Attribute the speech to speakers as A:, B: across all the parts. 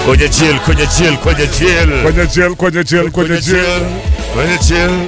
A: kwenye chill, kwenye chill, kwenye chill,
B: kwenye jail, kwenye jail, kwenye jail.
A: kwenye chill.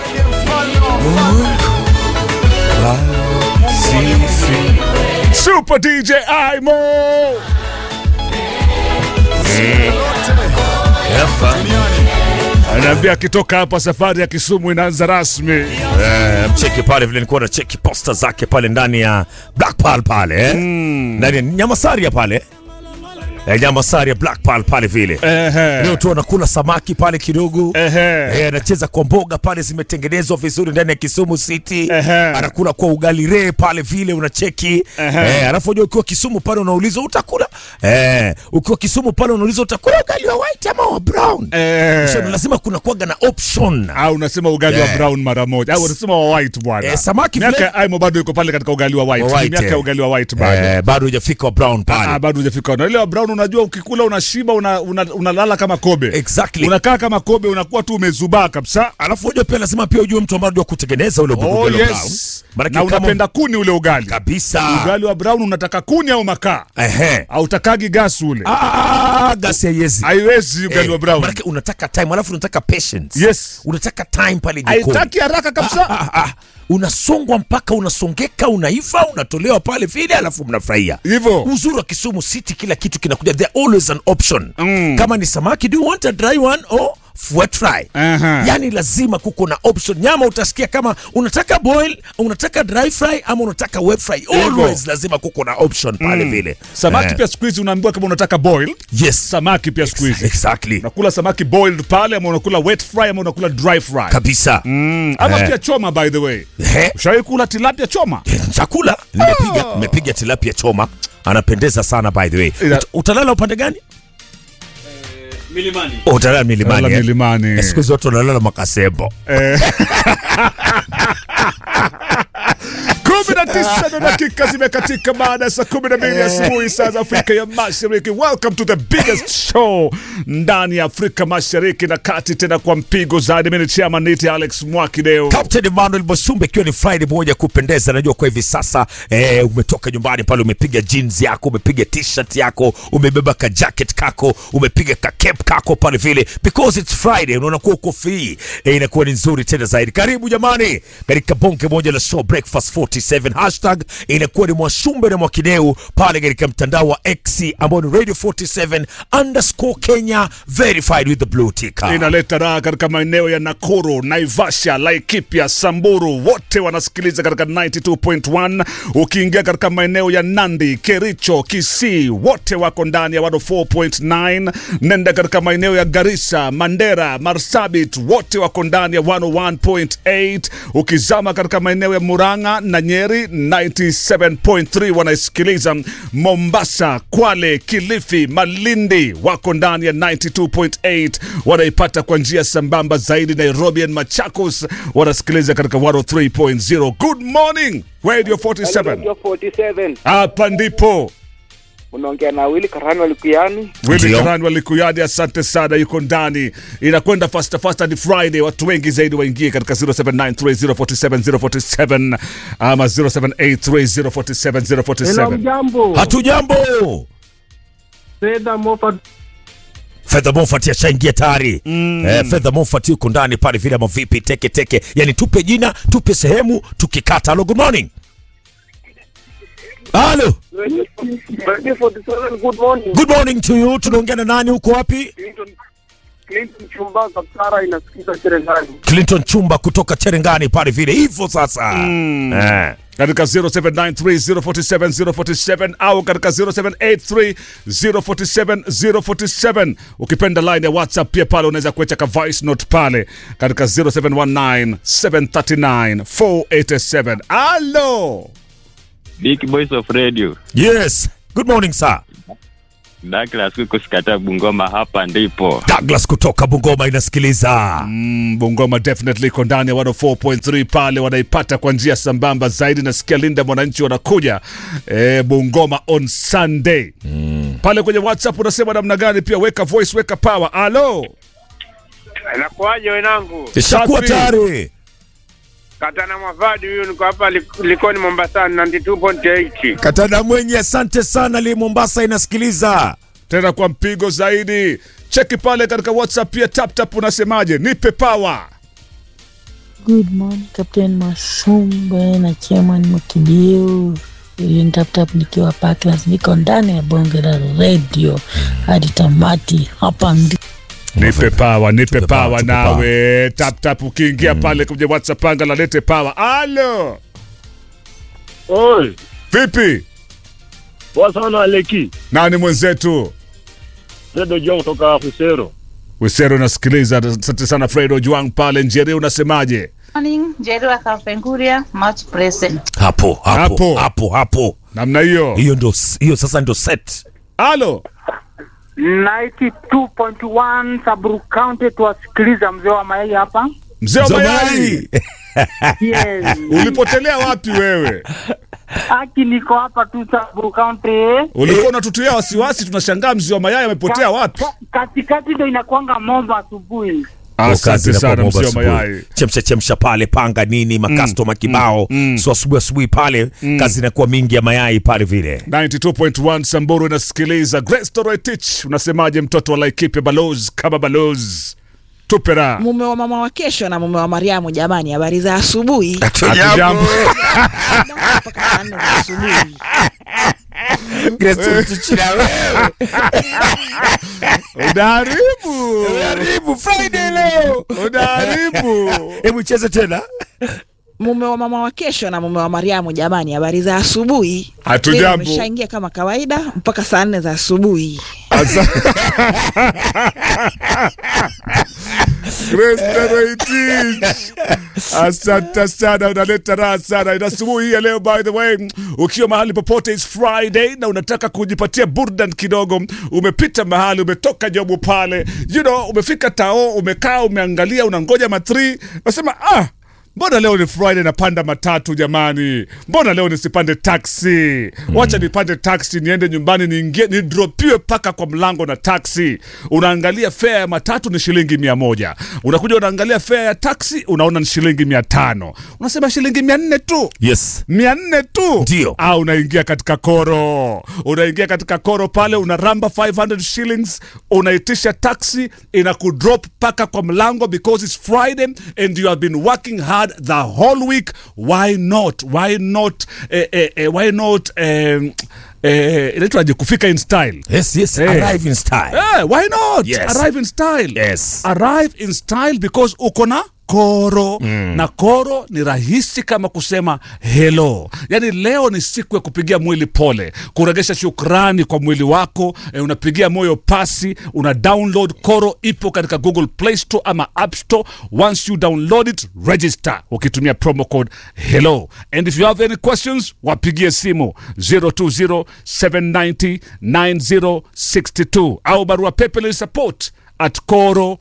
B: Super DJ Imo.
A: Efa.
B: Anaambia akitoka hapa safari ya Kisumu inaanza rasmi.
A: Eh, mcheki pale vile nilikuwa na cheki posta zake pale ndani ya Black Pearl pale eh? ndani ya Nyamasaria pale eh, Nyamasaria Black Pearl pale vile
B: Ehe.
A: leo tu anakula samaki pale kidogo
B: Ehe.
A: Eh, anacheza kwa mboga pale zimetengenezwa vizuri ndani ya Kisumu City.
B: Ehe.
A: Anakula kwa ugali re pale vile unacheki.
B: Ehe.
A: Eh, alafu unajua ukiwa Kisumu pale unaulizwa utakula. Eh, ukiwa Kisumu pale unaulizwa utakula ugali wa white ama wa brown.
B: Eh.
A: So, lazima kuna kuwaga na option.
B: Au unasema ugali wa
A: Eh.
B: brown mara moja. Au unasema wa white bwana.
A: Eh, samaki
B: Miaka
A: vile-
B: ya Aimo bado yuko pale katika ugali wa white.
A: Wa
B: Ni
A: white,
B: Miaka
A: eh.
B: ya ugali wa white bado.
A: Eh, bado hujafika wa brown
B: Ah,
A: pale.
B: bado hujafika. Na ile wa brown unajua ukikula unashiba una, una, unalala kama kobe.
A: Exactly.
B: Unakaa kama kobe unakuwa tu umezubaa kabisa.
A: Alafu unajua pia lazima pia ujue mtu ambaye anajua kutengeneza ule
B: Oh,
A: ugali wa brown.
B: yes.
A: Maana
B: Na unapenda kuni ule ugali.
A: kabisa.
B: Ugali wa brown unataka kuni au makaa?
A: Ehe.
B: Au takagi gas ule?
A: Ah, gasi haiwezi.
B: Haiwezi ugali
A: Eh,
B: wa brown.
A: maanake unataka time alafu unataka patience
B: Yes.
A: unataka time pale jikoni
B: Haitaki haraka kabisa.
A: ah, ah, ah. unasongwa mpaka unasongeka unaiva unatolewa pale vile alafu mnafurahia
B: Hivyo.
A: uzuri wa kisumu city kila kitu kinakuja there always an option
B: Mm.
A: kama ni samaki do you want a dry one or wet fry
B: Aha.
A: yani lazima kuko na option nyama utasikia kama unataka boil unataka dry fry ama unataka wet fry always lazima kuko na option pale vile
B: Samaki
A: Eh,
B: pia siku hizi unaambiwa kama unataka boiled.
A: yes
B: Samaki pia siku hizi.
A: exactly
B: Unakula samaki boiled pale ama unakula wet fry ama unakula dry fry.
A: kabisa
B: Mm, ama
A: Eh.
B: pia choma by the way.
A: Ehe.
B: Ushawahi kula tilapia choma?
A: chakula nimepiga nimepiga tilapia choma anapendeza sana by the way
B: Ila-
A: Ut, utalala upande gani
C: Milimani.
A: oh, utalala milimani
B: Lala
A: eh?
B: milimani.
A: Eh, siku zote unalala makasembo
B: kumi na tisa na dakika zimekatika baada ya saa kumi na mbili asubuhi saa za Afrika ya Mashariki. Welcome to the biggest show ndani ya Afrika Mashariki na kati, tena kwa mpigo zaidi. Mimi ni chairman niti Alex Mwakideo.
A: Captain Emmanuel Bosumbe, ikiwa ni Friday moja kupendeza. Najua kwa hivi sasa eh, umetoka nyumbani pale, umepiga jeans yako, umepiga t-shirt yako, umebeba ka jacket kako, umepiga ka cape kako pale vile, because it's Friday, unaona kuwa uko free eh, inakuwa ni nzuri tena zaidi. Karibu jamani katika bonge moja la show breakfast 47 hashtag inakuwa ni Mwashumbe na Mwakideu pale katika mtandao wa X ambao ni radio 47 underscore Kenya verified with the blue tick.
B: inaleta raha katika maeneo ya Nakuru, Naivasha, Laikipia, Samburu, wote wanasikiliza katika 92.1. Ukiingia katika maeneo ya Nandi, Kericho, Kisii, wote wako ndani ya 104.9. Nenda katika maeneo ya Garissa, Mandera, Marsabit, wote wako ndani ya 101.8. Ukizama katika maeneo ya Murang'a na Nyeri 97.3 wanaisikiliza. Mombasa, Kwale, Kilifi, Malindi wako ndani ya 92.8 wanaipata kwa njia sambamba zaidi. Nairobi and Machakos wanasikiliza katika 103.0. Good morning Radio 47,
D: Radio 47
B: hapa ndipo
D: unaongea na Willy Karani Walikuyani.
B: Willy
A: Ndio.
B: Karani wa Likuyani, asante sana, yuko ndani. Inakwenda fast fast hadi Friday, watu wengi zaidi waingie katika 0793047047 ama 0783047047.
E: Jambo,
A: Hatujambo.
E: Fedha Moffat
A: Fedha Moffat ashaingia tayari. Eh, Fedha Moffat yuko ndani pale vile ama vipi teke teke. Yaani tupe jina, tupe sehemu, tukikata. Hello, good morning. Halo.
D: Radio 47 good morning.
A: Good morning to you. Tunaongea na nani huko wapi?
D: Clinton Clinton Chumba Kapsara inasikiza Cherengani.
A: Clinton Chumba kutoka Cherengani pale vile. Hivyo sasa. Eh.
B: katika 0793047047 au katika 0783047047 ukipenda line ya whatsapp pia pale unaweza kuecha ka voice note pale katika 0719739487 alo
C: Big Boys of Radio.
A: Yes. Good morning sir.
C: Douglas huko Sikata Bungoma, hapa ndipo.
A: Douglas kutoka Bungoma inasikiliza.
B: mm, bungoma definitely iko ndani ya 104.3 pale wanaipata kwa njia sambamba zaidi nasikia linda mwananchi wanakuja e, bungoma on sunday mm. pale kwenye whatsapp unasema namna gani pia weka voice weka power alo
D: Inakuwaje wenangu?
A: Ishakuwa
B: Safi.
A: tayari.
D: Katana Mwavadi huyu niko hapa Lik- Likoni Mombasa 92.8.
A: Katana mwenye asante sana li Mombasa inasikiliza.
B: tena kwa mpigo zaidi. Cheki pale katika WhatsApp pia TapTap, unasemaje? Nipe power.
E: Good morning Captain Masumbe na Chairman Mkibiu. Ili tap tap nikiwa Parklands, niko ndani ya bonge la radio hadi tamati. Hapa ndi
B: Nipe power, nipe
A: power,
B: power
A: tupe
B: nawe. TapTap ukiingia pale kwenye WhatsApp anga la lete power. Alo,
D: Oi,
B: vipi?
D: poa sana Aleki.
B: Nani mwenzetu?
D: Fredo Jong kutoka Fusero.
B: Wisero nasikiliza. Asante sana Fredo Juang pale Njeri, unasemaje?
F: Morning, Jerry wa Kapenguria, much present.
A: hapo hapo
B: Hapo.
A: hapo hapo
B: Namna hiyo.
A: hiyo ndo hiyo sasa ndo set
B: Alo,
G: 92.1 Sabru County tuwasikiliza mzee wa mayai hapa.
B: mzee wa mayai,
A: Zamani.
G: Yes.
B: ulipotelea wapi wewe?
G: Aki niko hapa tu Sabru County.
B: Ulikuwa unatutia wasiwasi, tunashangaa mzee wa mayai amepotea wapi?
G: Ka- Katikati ndo inakuanga mombo asubuhi.
B: Asante sana mzee wa mayai.
A: chemsha chemsha pale panga nini makastoma kibao so asubuhi asubuhi pale kazi inakuwa mingi ya mayai pale vile
B: 92.1 Samburu inasikiliza. Grace Toroitich, unasemaje mtoto wa Laikipia balozi kama balozi? Tupera.
H: mume wa mama wa kesho na mume wa Mariamu, jamani, habari za asubuhi
B: Hatujambo.
H: mpaka saa nne za asubuhi.
B: Unaharibu.
A: Karibu Friday leo.
B: Unaharibu.
A: Hebu cheze tena.
H: Mume wa mama wa kesho na mume wa Mariamu, jamani, habari za asubuhi.
B: Hatujambo.
H: Leo Ameshaingia kama kawaida mpaka saa nne za asubuhi.
B: Asa- Grace Toroitich. Asante sana, unaleta raha sana. Ina asubuhi hii ya leo, by the way, ukiwa mahali popote, it's Friday na unataka kujipatia burdan kidogo, umepita mahali, umetoka jobu pale, you know, umefika tao, umekaa, umeangalia, unangoja matri, unasema ah Mbona leo ni Friday napanda matatu jamani? Mbona leo nisipande taxi? Wacha nipande taxi niende nyumbani niingie nidropiwe paka kwa mlango na taxi. Unaangalia fare ya matatu ni shilingi mia moja. Unakuja unaangalia fare ya taxi unaona ni shilingi mia tano. Unasema shilingi mia nne tu
A: Yes.
B: mia nne tu
A: Ndio.
B: Ah, unaingia katika koro unaingia katika koro pale unaramba 500 shillings unaitisha taxi inakudrop paka kwa mlango because it's friday and you have been working hard the whole week why not why not eh, eh, eh, why not eh, eh, inaitwaje kufika in style
A: Yes, yes.
B: Eh.
A: Arrive in style.
B: Eh, why not
A: Yes.
B: arrive in style
A: Yes.
B: arrive in style because uko na koro na koro ni rahisi kama kusema hello yaani leo ni siku ya kupigia mwili pole kuregesha shukrani kwa mwili wako eh, unapigia moyo pasi una download koro ipo katika google play store ama app store once you download it register ukitumia promo code hello and if you have any questions wapigie simu 020 790 9062 au barua pepe ni support at coro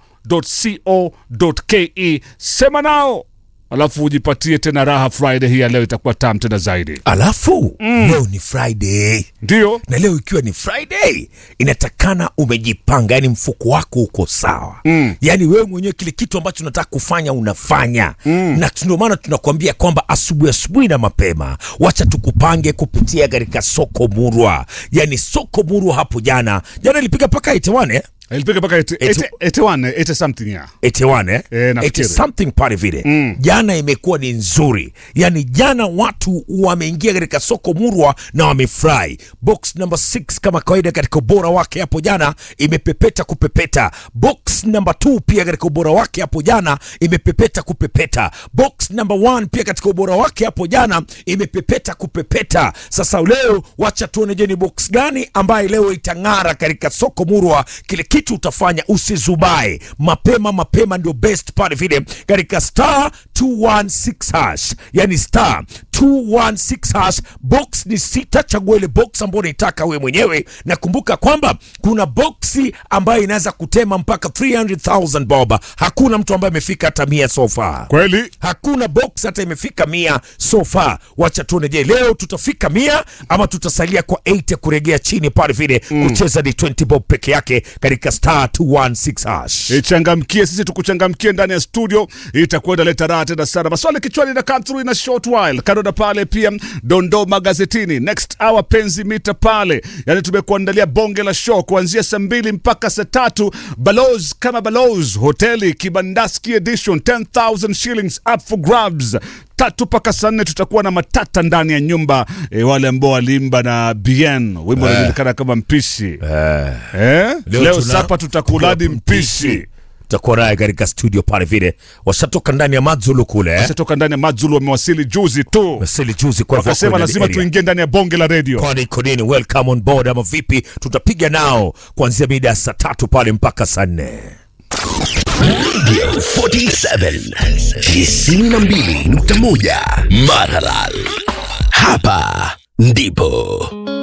B: co.ke sema nao alafu ujipatie tena raha friday hii ya leo itakuwa tam tena zaidi
A: Alafu leo ni Friday.
B: ndio
A: na leo ikiwa ni friday inatakana umejipanga yani mfuko wako uko sawa mm. yani wewe mwenyewe kile kitu ambacho unataka kufanya unafanya mm. na ndio maana tunakuambia kwamba asubuhi asubuhi na mapema wacha tukupange kupitia katika soko murwa yani soko murwa hapo jana jana ilipiga mpaka 81 eh?
B: ilipiga mpaka 81 80 something ya
A: 81 eh?
B: Eh, nafikiri.
A: 80 something pale vile mm. jana imekuwa ni nzuri yani jana watu wameingia katika soko murwa na wamefurahi box number 6 kama kawaida katika ubora wake hapo jana imepepeta kupepeta box number 2 pia katika ubora wake hapo jana imepepeta kupepeta box number 1 pia katika ubora wake hapo jana imepepeta kupepeta sasa leo wacha tuone je ni box gani ambaye leo itang'ara katika soko murwa kile kitu utafanya usizubae mapema mapema ndio best pale vile katika star 216 hash yani star 216 hash box ni sita chagua ile box ambayo unaitaka wewe mwenyewe na kumbuka kwamba kuna boksi ambayo inaweza kutema mpaka 300000 bob hakuna mtu ambaye amefika hata mia so far
B: kweli
A: hakuna box hata imefika mia so far wacha tuone je leo tutafika mia ama tutasalia kwa 8 ya kuregea chini pale vile mm. kucheza ni 20 bob peke yake katika katika star 216 hash.
B: ichangamkie sisi tukuchangamkie ndani ya studio itakuwa inaleta raha tena sana maswali kichwani na come through in a short while kando na pale pia dondoo magazetini next hour penzi mita pale yani tumekuandalia bonge la show kuanzia saa mbili mpaka saa tatu balos kama balos hoteli kibandaski edition 10000 shillings up for grabs tatu mpaka saa nne tutakuwa na matata ndani ya nyumba e, wale ambao walimba na bien wimbo unajulikana kama mpishi
A: Eh,
B: eh? leo,
A: tuna-
B: sapa tutakuladi mpishi
A: tutakuwa naye katika studio pale vile washatoka ndani ya Madzulu kule eh?
B: Ashatoka ndani ya Madzulu wamewasili juzi tu,
A: Mesili juzi kwa hivyo
B: wakasema
A: kwenye
B: lazima
A: area.
B: tuingie ndani ya bonge la redio.
A: kwani iko nini welcome on board ama vipi tutapiga nao kuanzia mida ya saa tatu pale mpaka saa nne
I: 47 92.1 Maralal. Hapa ndipo